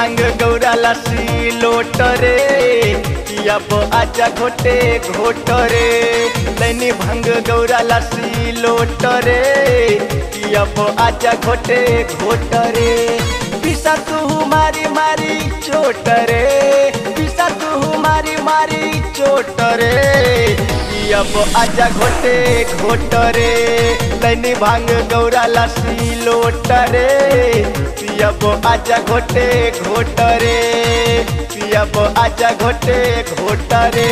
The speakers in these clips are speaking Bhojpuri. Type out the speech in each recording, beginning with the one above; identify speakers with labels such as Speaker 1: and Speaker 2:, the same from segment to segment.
Speaker 1: भांग गौरा लस्सी लोट रे अब आजा घोटे घोट रे लैनी भांग गौरा लस्सी लोट रे अब आजा घोटे घोट रे पिसा तू मारी मारी चोट रे पिसा तू मारी मारी चोट रे अब आजा घोटे घोट रे लैनी भांग गौरा लस्सी लोट रे अब आजा घोटे घोट रे अब आजा घोटे घोट रे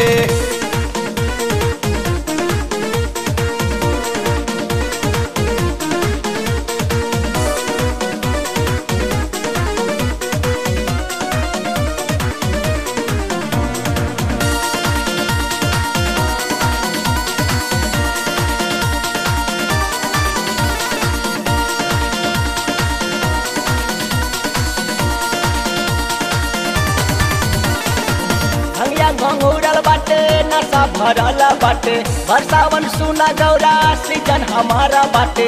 Speaker 2: भंगिया घंघूरल बाटे नशा भरल बाटे बरसावन सुना गौरा सीजन हमारा बाटे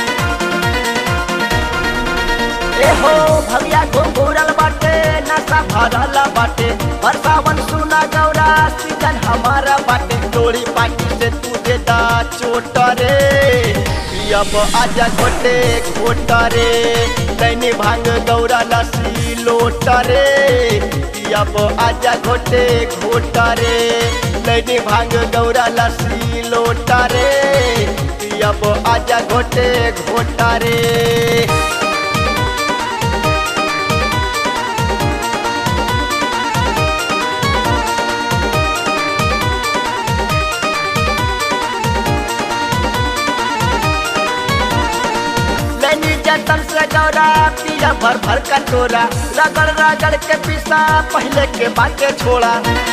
Speaker 2: ए हो भंगिया घंघूरल बाटे नशा भरल बाटे बरसावन सुना गौरा सीजन हमारा बाटे डोरी पाटी से तू देता चोट रे
Speaker 1: अब आजा घोटे घोट रे दैनी भांग गौरा लस्सी लोट रे अब आजा घोटे घोट रे दैनी भांग गौरा लस्सी लोट रे अब आजा घोटे घोट रे
Speaker 2: लैनी जतन से गौरा पिया भर भर का टोरा रगड़ रगड़ के पिसा पहले के बाटे छोड़ा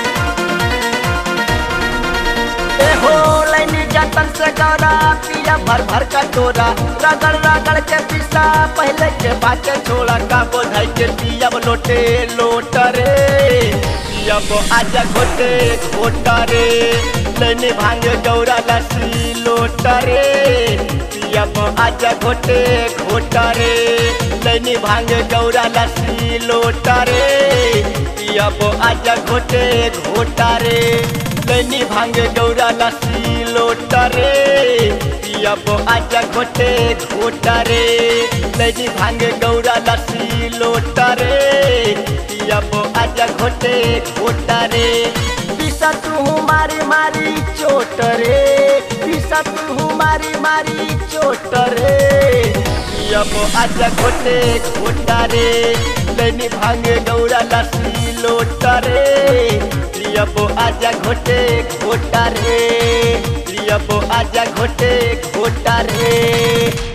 Speaker 2: ए हो लैनी जतन से गौरा पिया भर भर का टोरा रगड़ रगड़ के पिसा पहले के बाटे छोड़ा का बोझाई के पिया लोटे लोट रे
Speaker 1: अब आजा घोटे घोट रे लैनी भांग गौरा लस्सी लोट रे अब आजा घोटे घोट रे लैनी भांग गौरा लस्सी लोट रे अब आजा घोटे घोट रे लैनी भांग गौरा लस्सी लोट रे अब आजा घोटे घोट रे लैनी भांग गौरा लस्सी लोट रे अब आजा घोटे घोट रे
Speaker 2: पिसा तू मारी मारी चोट रे पिसा तू मारी मारी चोट रे
Speaker 1: अब आजा घोटे घोट रे लैनी भांग गौरा लस्सी लोट रे अब आजा घोटे घोट रे अब आजा घोटे घोट रे